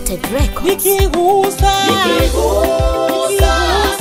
Wanted Records. nikigusa Nikigusa,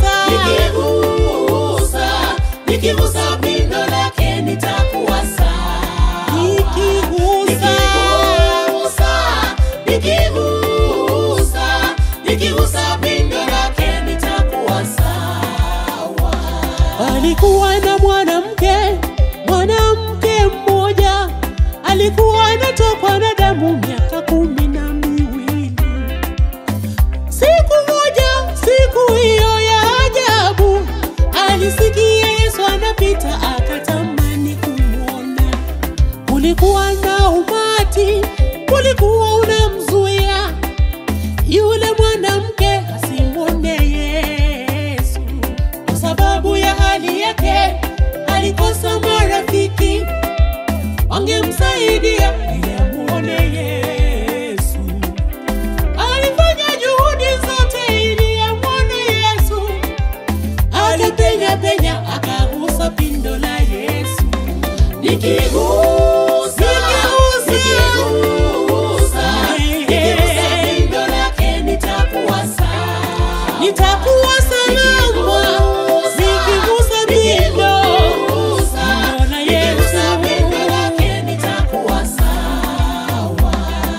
nikigusa, nikigusa pindo lake nitakuwa sawa. nikigusa Nikigusa, nikigusa, nikigusa pindo lake nitakuwa sawa. alikuwa na mwanamke mwanamke mmoja alikuwa anatokwa na damu miaka kumi na miwili siku moja siku hiyo ya ajabu alisikia yesu anapita akatamani kumwona kulikuwa na umati kulikuwa unamzuia yule mwanamke asimwone yesu kwa sababu ya hali yake alikosa marafiki wangemsaidia ili amuone yesu alifanya juhudi zote ili amwone yesu alipenya penya akagusa pindo la yesu Nikigusa, Nikigusa. nikigusa, nikigusa pindo lake nitakuwa sawa. nitakuwa salama nikigusa pindo Nimeona Yesu. nitakuwa sawa.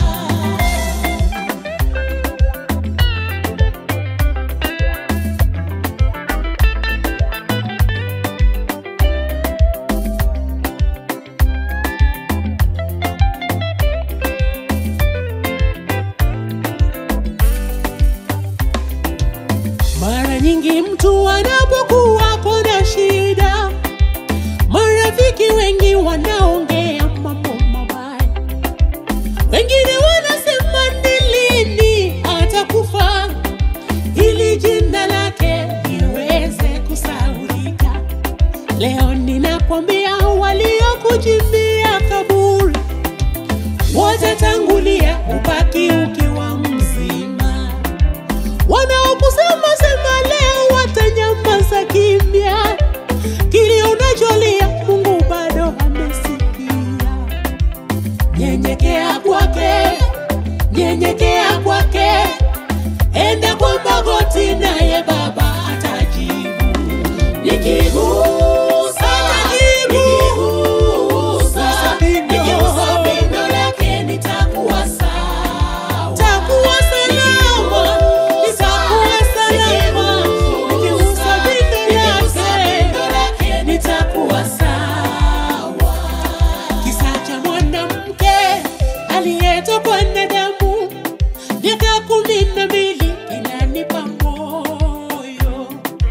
Mara nyingi mtu anapokuwa na shida, marafiki wengi wanaongea mambo mabaya, wengine wanasema ni lini atakufa ili jina lake liweze kusaulika. Leo ninakwambia waliokuchimbia kaburi watatangulia, ubaki ukiwa mzima wanaokusema sema leo watanyamaza kimya. Kile unacholia Mungu bado amesikia. Nyenyekea kwake, nyenyekea kwake, enda kwa magoti, naye Baba atajibu. Nikigusa, nikigusa, nikigusa pindo lake nitakuwa sawa. Takuwa salama, nitakuwa salama, nikigusa pindo lake. nitakuwa sawa. Kisa cha mwanamke aliyetokwa na damu miaka kumi na mbili inanipa moyo.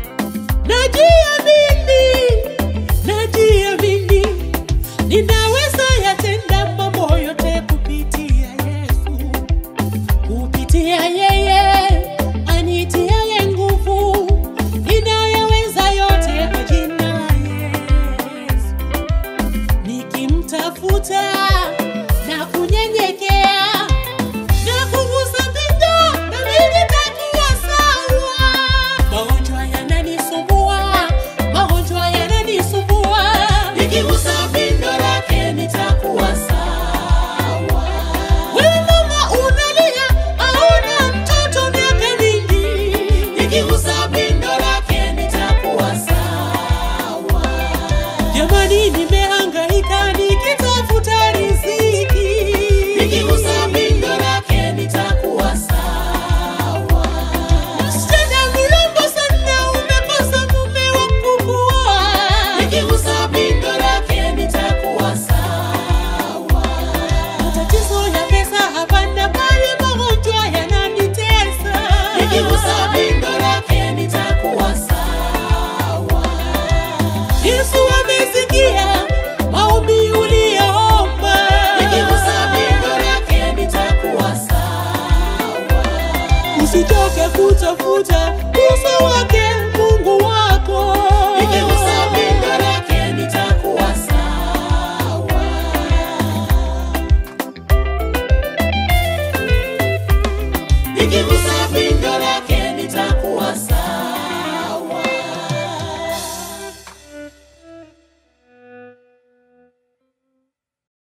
Najiamini, najiamini, ninaweza yatenda mambo yote kupitia Yesu, kupitia yeye anitiaye nguvu, ninayaweza yote kwa jina la Yesu nikimtafuta na kunyenyekea na kugusa pindo na mimi nitakuwa sawa. Magonjwa yananisumbua, magonjwa yananisumbua, Nikigusa pindo lake nitakuwa sawa. wewe mama unalia, hauna mtoto miaka mingi, Nikigusa pindo lake nitakuwa sawa. jamani, nimehangaika nikitafuta riziki, Nikigusa pindo lake nitakuwa sawa. msichana mrembo sana, umekosa mume wa kukuoa. Nikigusa pindo lake nitakuwa sawa. Matatizo ya pesa hapana, bali magonjwa yananitesa. Nikigusa pindo lake nitakuwa sawa. Yesu amesikia maombi uliyoomba. Nikigusa pindo lake nitakuwa sawa. Usichoke kutafuta uso wake Mungu wako. Nikigusa pindo lake nitakuwa sawa. Nikigusa